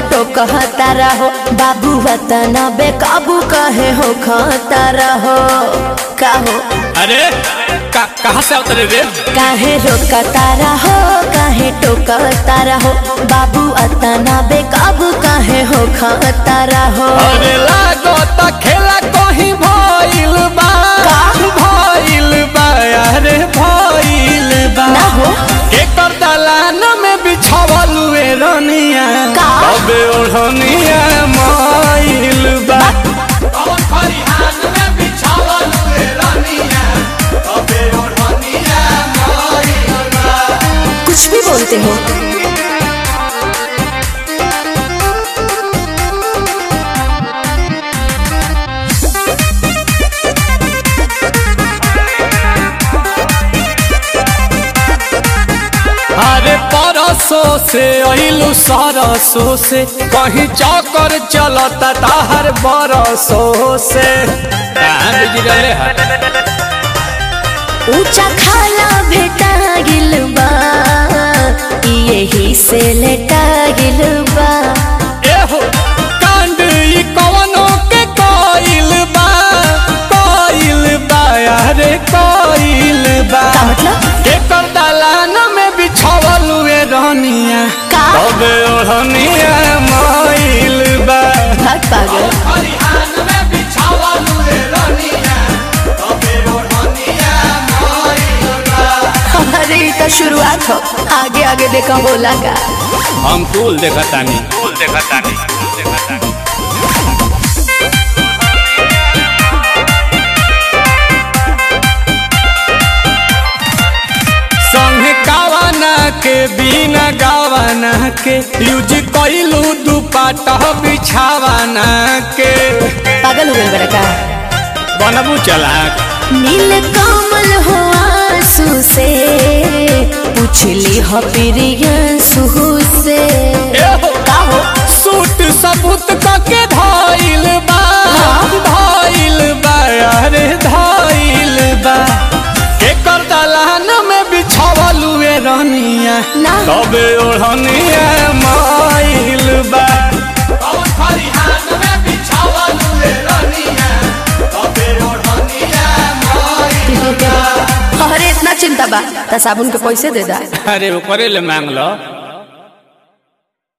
टोकता रहो बाबू वतना बेकाबू कहे हो खाता रहो का हो अरे का, कहाँ से उतरे रे काहे रोकता रहो काहे टोकता रहो बाबू अतना बेकाबू काहे हो खाता रहो अरे लागो त खेला कहीं भइल बा भइल बा अरे भइल बा ना हो एकर दलान में बिछावल वे रनिया का? अबे ओढ़निया माइल बा कुछ भी बोलते हो अरे परसों से अइलू सरसों से कहीं चौकर चलता ताहर बरसों से कहाँ बिजी रहले है ऊंचा खाला भेटा गिल बा यही से लेटा गिल बा एहो कांड ई कवनो के कोइल बा कोइल बा अरे कोइल बा का मतलब एकर दलान में बिछावल वे रनिया का? तबे ओढ़निया माइल बा भाग पागल अरे ये तो शुरुआत हो आगे आगे देखा बोला का हम फूल देखतानी फूल देखतानी फूल देखतानी संग गावाना के बिना गावाना के यूज कइलू दुपट्टा बिछावाना के पागल हो गए बड़ा का बनबू चलाक नील कमल हो आंसू से पूछली हो प्रियंसू से एहो का हो सूट सबूत के धाइल बा धाइल बा अरे धाइल बा एकर दलान में बिछावल वे रनिया ना तबे ओढ़निया माइल बा अरे इतना चिंता बा त साबुन के पैसे दे दा अरे ऊपरे ले मांग लो